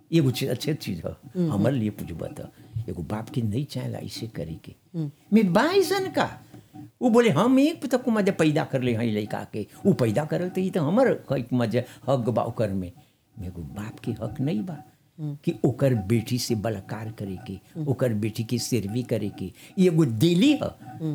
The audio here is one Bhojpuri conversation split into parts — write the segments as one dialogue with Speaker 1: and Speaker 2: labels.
Speaker 1: एगो चीज अच्छे चीज है हमारे लिए पूछबा तो एगो बाप के नहीं चाहेला ऐसे करे के मैं बाइसन का वो बोले हम एक तक मजा पैदा कर ले हई लड़का के वो पैदा करल तो ई तो हमर हक मजा हक बा ओकर में मेरे बाप के हक नहीं बा कि ओकर बेटी से बलात्कार करे के ओकर बेटी के सेरवी करे के ई एगो दिली है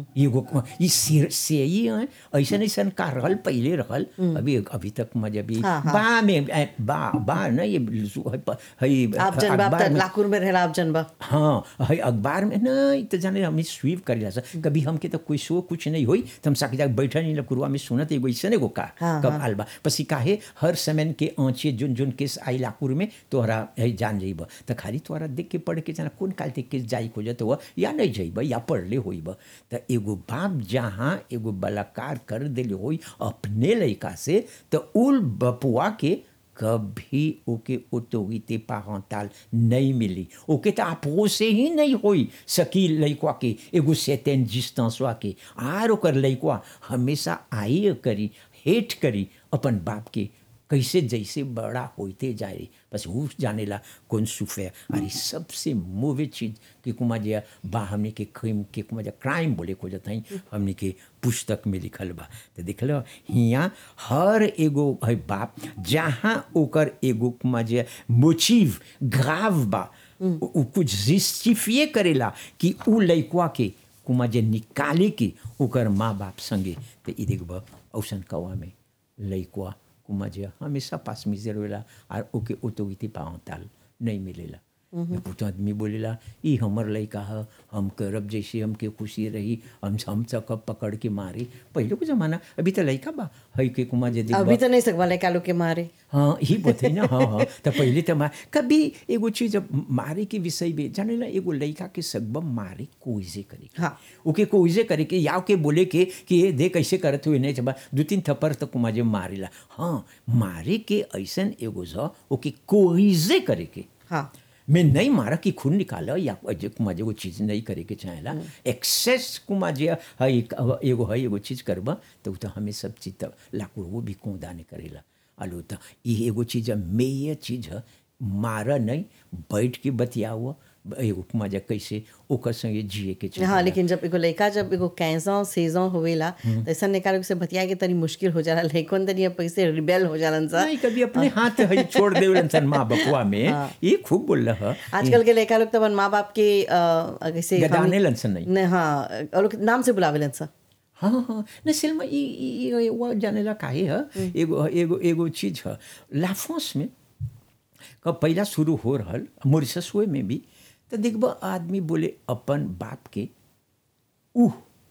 Speaker 1: एगो ई सिर से ही है ऐसा ऐसा का रहल पहले रहल अभी अभी तक मजा भी
Speaker 2: हाँ, हाँ।
Speaker 1: बा में ए, बा बा ना ये लुसु- है प- है
Speaker 2: आप जन बाप
Speaker 1: अखबार
Speaker 2: त
Speaker 1: में-
Speaker 2: लाकुर में रहेला आप जन बा
Speaker 1: हाँ है अखबार में नहीं तो जाने हमें स्वीप कर सा कभी हमके तो कोई शो कुछ नहीं हुई तो हम साके जाके बैठा नहीं लकुरुआ में सुनत एगो ऐसे एगो का
Speaker 2: हाँ,
Speaker 1: कब
Speaker 2: हाँ।
Speaker 1: आलबा पसी काहे हर समय के आँचे जुन जुन केस आई लाकुर में तोहरा है जान जाइब तो खाली तोहरा देख के पढ़ के जाना कौन काल ते केस जाई खोजत हुआ या नहीं जाइब या पढ़ले होइब तो एगो बाप जहाँ एगो बलात्कार कर दिले होई अपने लड़का से तो उल बपुआ के कभी ओके ऑटोरिटी पारंटाल नहीं मिली ओके तो आपो से ही नहीं होई सकी लइकवा के एगो सेटेन डिस्टेंसवा के आर ओकर लइकवा हमेशा आई करी हेट करी अपन बाप के कैसे जैसे बड़ा होते जाए रे बस वो जानेला कौन सुफे अरे सबसे मोवे चीज कि कुमा जे बा हमने के क्राइम के कुमा जे क्राइम बोले को जत हमने के पुस्तक में लिखल बा तो देख लो हियाँ हर एगो है बाप जहाँ ओकर एगो कुमा जे मोचिव ग्राव बा उ उ कुछ जस्टिफिए करेला कि उ लइकवा के कुमा जे निकाले के ओकर माँ बाप संगे तो ई देखब औसन कवा में लइकवा कुमा जे हमेशा पास में जरूरला और ओके ऑटोरिटी पावताल नहीं मिलेला पुतो आदमी बोलेला ई हमर लइका ह हम करब जैसे हमके खुशी रही हम हम सकब पकड़ के मारे पहले को जमाना अभी तो लइका बा है के कुमा जे देखबा
Speaker 2: अभी तो नहीं सकवा लड़का लोग के मारे
Speaker 1: हाँ ही बते ना हाँ हाँ तो पहले तो मार कभी एगो चीज अब मारे के विषय में जाने ला एगो लड़का के सकबम मारे कोइजे करे के।
Speaker 2: हाँ।
Speaker 1: ओके कोइजे करे के या के बोले के कि ये देख कैसे करत हुए नहीं चबा दो तीन थप्पड़ तक माजे मारेला हाँ मारे के ऐसन एगो छ ओके कोइजे करे के
Speaker 2: हाँ
Speaker 1: मैं नहीं मारा कि खून निकाला या अजय कुमार वो चीज़ नहीं करे के चाहेला एक्सेस कुमार जे है एगो है एगो चीज़ करबा तो उ तो हमें सब चीज़ तो लाकुर वो भी कौदा नहीं करेला अलो तो ये एगो चीज़ है मेय चीज़ है मारा नहीं बैठ के बतियाओ एगो कुमार जे कैसे ओकर संगे जिए के चाहेला
Speaker 2: हाँ लेकिन जब एगो लड़का जब एगो कैसों सेजों होवेला तो ऐसा निकाल से बतिया के तनी मुश्किल हो जाला लड़कों तनी अब पैसे रिबेल हो जालन सा
Speaker 1: नहीं कभी अपने हाथ है छोड़ दे सन माँ बपुआ में ये खूब बोल रहा है
Speaker 2: आजकल के लड़का लोग तो अपन माँ बाप के अ, कैसे
Speaker 1: गदाने लनसन नहीं
Speaker 2: नहीं हाँ और लोग नाम से बुलावेलन सा
Speaker 1: हाँ हाँ न सिल्मा ई ई- ई वो जाने ला काहे है एगो एगो एगो चीज है लाफोस में कब पहला शुरू हो रहल मॉरिशस हुए में भी तो देखब आदमी बोले अपन बाप के ऊ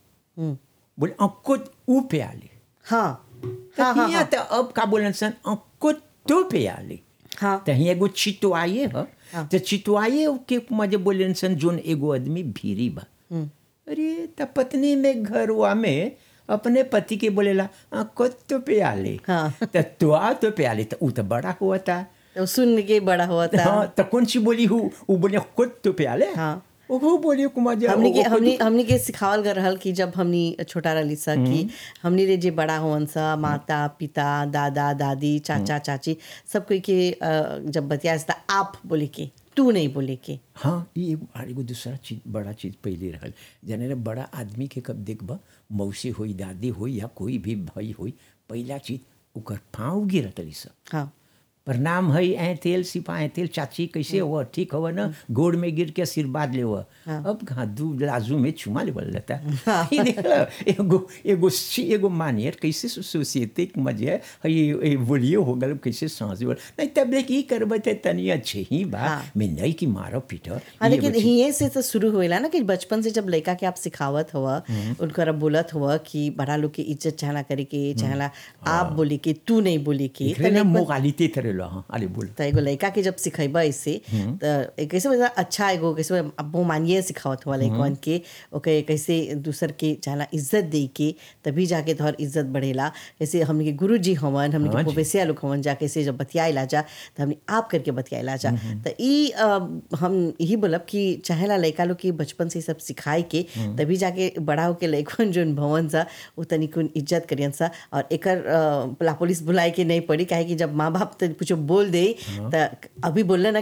Speaker 1: बोले अंको ऊ पे आले
Speaker 2: हाँ
Speaker 1: तो
Speaker 2: हाँ हाँ
Speaker 1: हियां तो अब का बोलन सन अंको तो पे आले
Speaker 2: हाँ
Speaker 1: तो हियां एगो चितवाए है
Speaker 2: हाँ।
Speaker 1: तो चितवाए के मजे बोले सन जोन एगो आदमी भीरी बा अरे त पत्नी में घरवा में अपने पति के बोलेला "आ, कत तो पे आले
Speaker 2: हाँ।
Speaker 1: त तुआ तो पे आले तो ऊ तो बड़ा हुआ था
Speaker 2: तो सुन के बड़ा हुआ था
Speaker 1: हाँ तो कौन सी बोली हूँ वो बोले कत तो पे आले
Speaker 2: हाँ।
Speaker 1: वो बोली कुमार जी
Speaker 2: हमनी के
Speaker 1: ओ- ओ-
Speaker 2: हमनी हमनी के सिखावल कर रहल कि जब हमनी छोटा रहली सा कि हमनी रे जे बड़ा होवन सा माता पिता दादा दादी चाचा चाची सब कोई के अ, जब बतिया था आप बोले के तू नहीं बोले के
Speaker 1: हाँ ये एगो और एगो दूसरा चीज बड़ा चीज पहले रहल जाने रे बड़ा आदमी के कब देखब मौसी होई दादी होई या कोई भी भाई होई पहला चीज ओकर पाँव गिरत रही सब
Speaker 2: हाँ
Speaker 1: प्रणाम है ऐ तेल सिपा ऐ तेल चाची कैसे हो ठीक हो ना गोड़ में गिर के आशीर्वाद ले अब कहाँ दू लाजू में चुमा ले लेता ये देख लो, एगो एगो सी- एगो मानियर कैसे सोसाइटी के मजे है ये ये बोलिए हो गल कैसे सांस बोल नहीं तब देख ई करबे ते तनी अच्छे ही बा
Speaker 2: हाँ।
Speaker 1: मैं नहीं कि मारो पीटो
Speaker 2: हाँ
Speaker 1: ये
Speaker 2: लेकिन
Speaker 1: बच्ची-
Speaker 2: ये से तो शुरू होएला ना कि बचपन से जब लड़का के आप सिखावत हुआ उनकर बोलत हुआ कि बड़ा लोग के इज्जत चाहला करे के चाहला आप बोले के तू नहीं बोले के
Speaker 1: एकरे ना मोगालिते थरे लो हाँ अरे बोल
Speaker 2: तो एगो लड़का के जब सिखेबा इससे तो एक कैसे मतलब अच्छा एगो कैसे अब वो मानिए सिखावत हुआ लड़कन के ओके कैसे दूसर के चाहला इज्जत दे के तभी जाके तोहर इज्जत बढ़ेला जैसे हमने के गुरु जी हवन हमने के
Speaker 1: हाँ जी।
Speaker 2: प्रोफेसिया लोग हवन जा कैसे जब बतियाला जा तो हमने आप करके बतियाला जा तो ई अ, हम यही बोलब कि चाहेला लड़का लोग के बचपन से ई सब सिखाए के तभी जाके बड़ा होके लड़कन जोन भवन सा वो तनिकुन इज्जत करियन सा और एकर अ, ला पुलिस बुलाए के नहीं पड़ी काहे कि जब माँ बाप तो कुछ बोल दे तो अभी बोलना ना